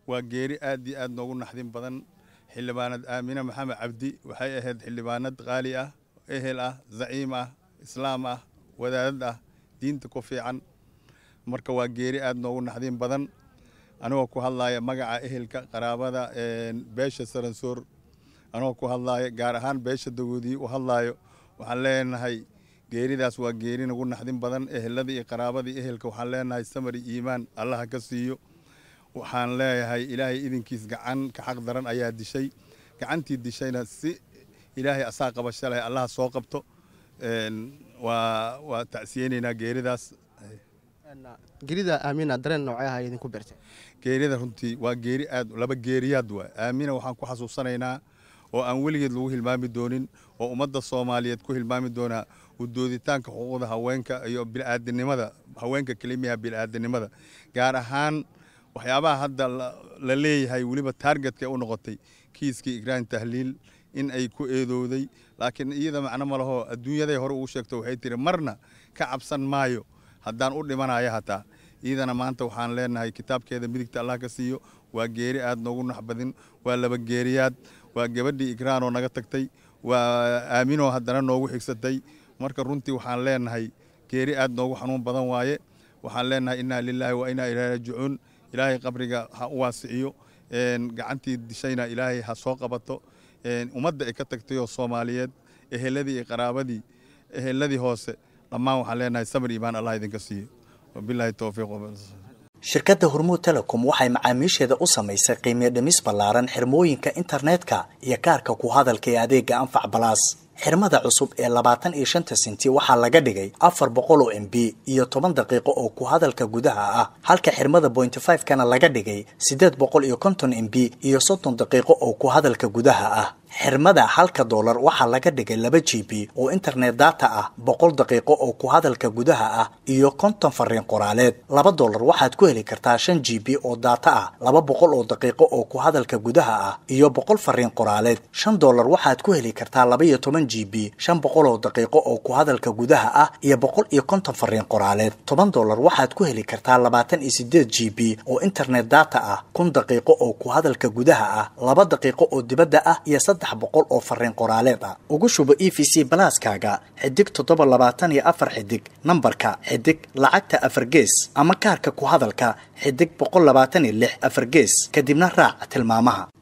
waa geeri aad iyo aad noogu naxdin badan xildhibaanad aamine maxamed cabdi waxay ahayd xildhibaanad qaali ah ehel ah zaciim ah islaam ah wadaadad ah diinta ku fiican marka waa geeri aad noogu naxdin badan anigoo ku hadlaaya magaca ehelka qaraabada beesha saransoor anigoo ku hadlaaya gaar ahaan beesha dagoodii u hadlaayo waxaan leenahay geeridaas waa geeri nagu naxdin badan eheladii iyo qaraabadii ehelka waxaan leenahay samari iimaan allaha ka siiyo waxaan leeyahay ilaahay idinkiis gacan ka xaq daran ayaa dishay gacantii dishayna si ilaahay asaa qabasho leh allaha soo qabto waa waa tacsiyeynaynaa geeridaas gerida aamina dareen noocee ah idinku beertay geerida runtii waa geeri aad laba geeriyaad waa aamina waxaan ku xasuusanaynaa oo aan weligeed lagu hilmaami doonin oo ummadda soomaaliyeed ku hilmaami doonaa udooditaanka xuquuqda haweenka iyo bil'aadanimada haweenka kelimiyaha bil'aadanimada gaar ahaan waxyaabaha hadda la leeyahay weliba taargetka u noqotay kiiskii igraan tahliil in ay ku eedowday laakiin iyada macno ma laho adduunyaday hore ugu sheegto waxay tiri marna ka cabsan maayo haddaan u dhimanayo hataa iyadana maanta waxaan leenahay kitaabkeeda midigta allah ka siiyo waa geeri aad noogu naxbadin waa laba geeriyaad waa gabadhii igraanoo naga tagtay waa aaminoo haddana noogu xigsatay marka runtii waxaan leenahay geeri aad noogu xanuun badan waaye waxaan leenahay innaa lilaahi wa innaa ilaahi raajicuun ilaahay qabriga ha u waasiciyo gacantii dishayna ilaahay ha soo qabato ummadda ay ka tagtayoo soomaaliyeed eheladii iyo qaraabadii eheladii hoose dhammaan waxaan leenahay samir iimaan allah idinka siiyo wabilaahi towfiiq shirkadda hormuud telecom waxay macaamiisheeda u samaysay qiimiyo dhimis ballaaran xirmooyinka internetka iyo kaarka ku hadalka ee adeega anfac balaas xirmada cusub ee labaatan iyo shanta senti waxaa laga dhigay afar boqol oo m b iyo toban daqiiqo oo ku hadalka gudaha ah halka xirmada bointy five kana laga dhigay siddeed boqol iyo konton m b iyo soddon daqiiqo oo ku hadalka gudaha ah xirmada halka doolar waxaa laga dhigay laba g b oo internet data ah boqol daqiiqo oo ku hadalka gudaha ah iyo konton fariin qoraaleed laba doolar waxaad ku heli kartaa shan g b oo data ah laba boqol oo daqiiqo oo ku hadalka gudaha ah iyo boqol fariin qoraaleed shan doolar waxaad ku heli kartaa laba iyo toban g b shan boqol oo daqiiqo oo ku hadalka gudaha ah iyo boqol iyo konton fariin qoraaleed toban doolar waxaad ku heli kartaa labaatan iyo sideed g b oo internet data ah kun daqiiqo oo ku hadalka gudaha ah laba daqiiqo oo dibadda ah iyo boqol oo fariin qoraaleed ah ugu shubo e v c balaaskaaga xidig toddoba labaatan iyo afar xidig nambarka xidig lacagta afar gees ama kaarka ku hadalka xidig boqol labaatan iyo lix afar gees kadibna raac tilmaamaha